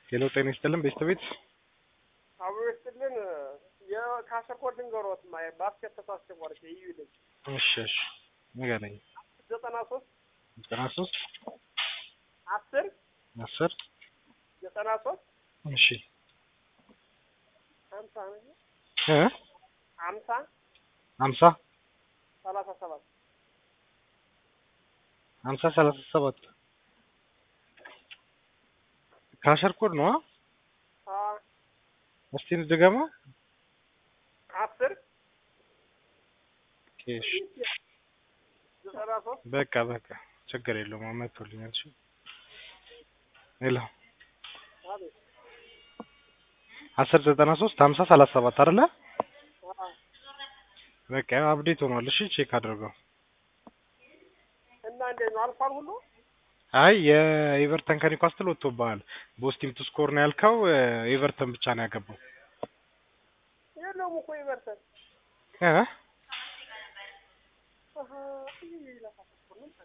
ሄሎ ጤና ይስጥልን ቤተሰቤት አብሮ ይስጥልን። የካሰኮድ ንገሮት ማ ባስኬት ተሳስቼ ቆርጬ እዩ ልጅ እሺ እሺ ንገረኝ ዘጠና ሶስት ዘጠና ሶስት አስር አስር ዘጠና ሶስት እሺ ሀምሳ ነው እ ሀምሳ ሀምሳ ሰላሳ ሰባት ሀምሳ ሰላሳ ሰባት ካሸር ኮድ ነው አ እስቲ ድገማ አስር እሺ ዘጠና ሶስት በቃ በቃ ችግር የለውም አመቶልኛል እሺ ሄሎ አቤት አስር ዘጠና ሶስት ሀምሳ ሰላሳ ሰባት አይደለ አ በቃ ያው አፕዴት ሆኗል እሺ ቼክ አድርገው እና እንዴት ነው አልፏል ሁሉ አይ የኤቨርተን ከኒውካስትል ወጥቶብሃል ቦስቲም ቱ ስኮር ነው ያልከው ኤቨርተን ብቻ ነው ያገባው የለውም እኮ ይበርተን እ አሀ ይሄ ለካሰኮድ ነው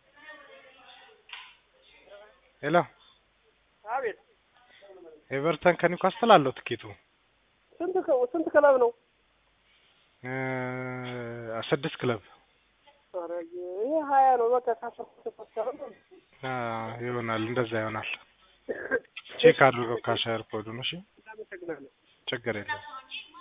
ሄሎ አቤት ኤቨርተን ከኒውካስትል አለው ትኬቱ ስንት ከ- ስንት ክለብ ነው? እ ስድስት ክለብ ኧረ ይሄ ሀያ ነው በቃ ካሰኮድ ተፈሰረ ነው አ ይሆናል እንደዛ ይሆናል ቼክ አድርገው ካሸር ኮዱን እሺ እናመሰግናለን። ችግር የለውም